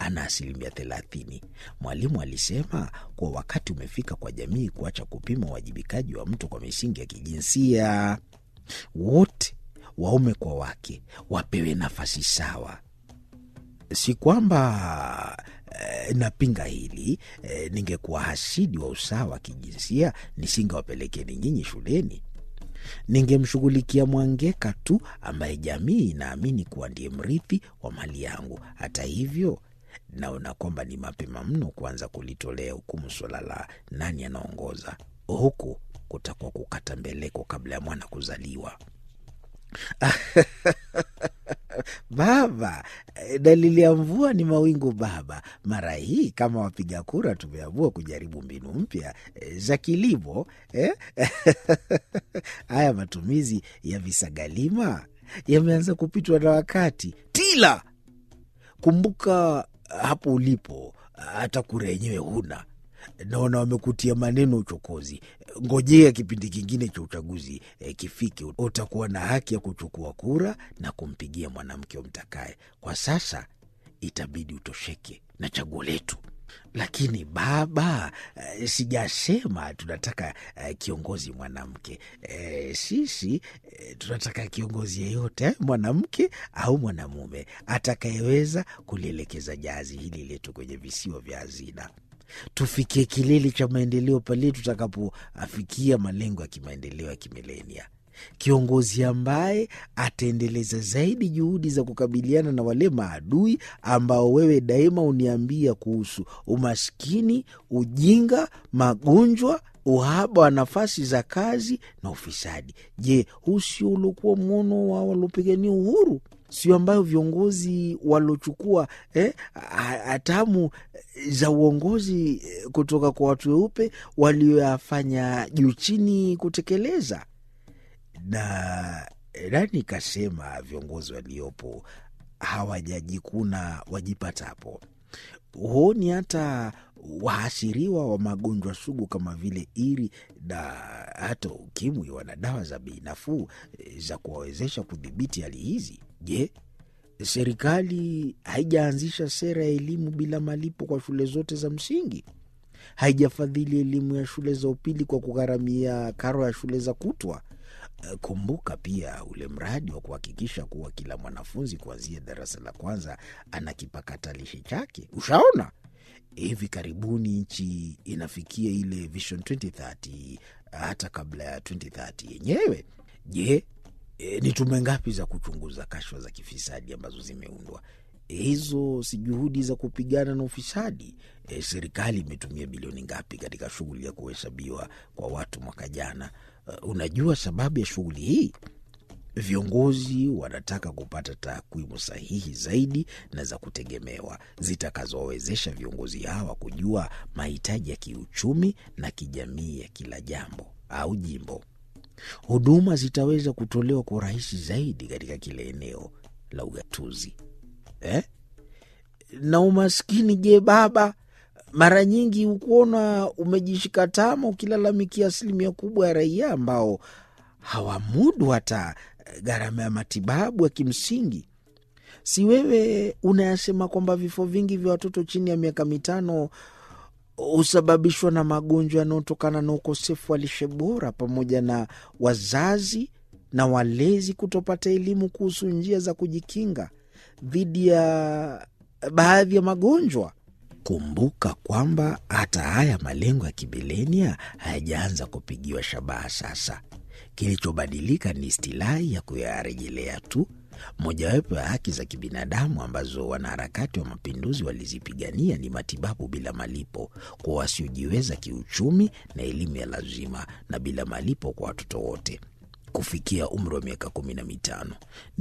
ana asilimia thelathini. Mwalimu alisema kuwa wakati umefika kwa jamii kuacha kupima uwajibikaji wa mtu kwa misingi ya kijinsia. Wote waume kwa wake wapewe nafasi sawa. Si kwamba eh, napinga hili eh, ningekuwa hasidi wa usawa wa kijinsia nisingewapelekeni nyinyi shuleni. Ningemshughulikia Mwangeka tu ambaye jamii inaamini kuwa ndiye mrithi wa mali yangu. Hata hivyo, naona kwamba ni mapema mno kuanza kulitolea hukumu suala la nani anaongoza. Huku kutakuwa kukata mbeleko kabla ya mwana kuzaliwa. Baba, dalili ya mvua ni mawingu baba. Mara hii kama wapiga kura tumeamua kujaribu mbinu mpya eh, za kilimo eh? Haya matumizi ya visagalima yameanza kupitwa na wakati. Tila, kumbuka hapo ulipo, hata kura yenyewe huna. Naona wamekutia maneno uchokozi. Ngojea kipindi kingine cha uchaguzi eh, kifike, utakuwa na haki ya kuchukua kura na kumpigia mwanamke umtakaye. Kwa sasa itabidi utosheke na chaguo letu. Lakini baba, eh, sijasema tunataka eh, kiongozi mwanamke. Eh, sisi eh, tunataka kiongozi yeyote eh, mwanamke au mwanamume atakayeweza kulielekeza jahazi hili letu kwenye visiwa vya hazina tufikie kilele cha maendeleo pale tutakapoafikia malengo ya kimaendeleo ya kimilenia. Kiongozi ambaye ataendeleza zaidi juhudi za kukabiliana na wale maadui ambao wewe daima uniambia kuhusu: umaskini, ujinga, magonjwa, uhaba wa nafasi za kazi na ufisadi. Je, huu sio uliokuwa mwono wa waliopigania uhuru? Sio ambayo viongozi waliochukua eh, hatamu za uongozi kutoka kwa watu weupe walioyafanya juu chini kutekeleza? Na nani kasema viongozi waliopo hawajajikuna wajipatapo? Huoni hata waashiriwa wa magonjwa sugu kama vile iri na hata ukimwi wana dawa za bei nafuu za kuwawezesha kudhibiti hali hizi? Je, serikali haijaanzisha sera ya elimu bila malipo kwa shule zote za msingi? Haijafadhili elimu ya shule za upili kwa kugharamia karo ya shule za kutwa? Kumbuka pia ule mradi wa kuhakikisha kuwa kila mwanafunzi kuanzia darasa la kwanza ana kipakatalishi chake. Ushaona, hivi karibuni nchi inafikia ile Vision 2030 hata kabla ya 2030 yenyewe. Je, e, ni tume ngapi za kuchunguza kashfa za kifisadi ambazo zimeundwa? Hizo si juhudi za kupigana na ufisadi? E, serikali imetumia bilioni ngapi katika shughuli ya kuhesabiwa kwa watu mwaka jana? Uh, unajua sababu ya shughuli hii? Viongozi wanataka kupata takwimu sahihi zaidi na za kutegemewa zitakazowawezesha viongozi hawa kujua mahitaji ya kiuchumi na kijamii ya kila jambo au jimbo. Huduma zitaweza kutolewa kwa urahisi zaidi katika kila eneo la ugatuzi eh? Na umaskini, je, baba? Mara nyingi hukuona umejishika tama ukilalamikia asilimia kubwa ya raia ambao hawamudu hata gharama ya matibabu ya kimsingi. Si wewe unayasema kwamba vifo vingi vya watoto chini ya miaka mitano husababishwa na magonjwa yanayotokana na ukosefu wa lishe bora pamoja na wazazi na walezi kutopata elimu kuhusu njia za kujikinga dhidi ya baadhi ya magonjwa. Kumbuka kwamba hata haya malengo ya kibilenia hayajaanza kupigiwa shabaha sasa. Kilichobadilika ni istilahi ya kuyarejelea tu. Mojawapo ya haki za kibinadamu ambazo wanaharakati wa mapinduzi walizipigania ni matibabu bila malipo kwa wasiojiweza kiuchumi na elimu ya lazima na bila malipo kwa watoto wote kufikia umri wa miaka kumi na mitano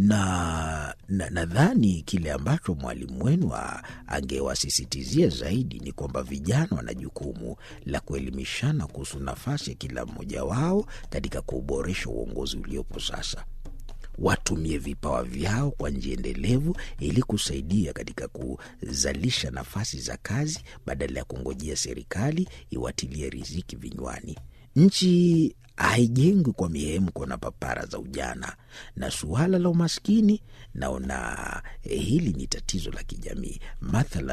na nadhani na kile ambacho mwalimu wenu angewasisitizia zaidi ni kwamba vijana wana jukumu la kuelimishana kuhusu nafasi ya kila mmoja wao katika kuboresha uongozi uliopo sasa. Watumie vipawa vyao kwa njia endelevu ili kusaidia katika kuzalisha nafasi za kazi badala ya kungojea serikali iwatilie riziki vinywani. Nchi haijengwi kwa mihemko na papara za ujana. Na suala la umaskini, naona hili ni tatizo la kijamii. Mathalan,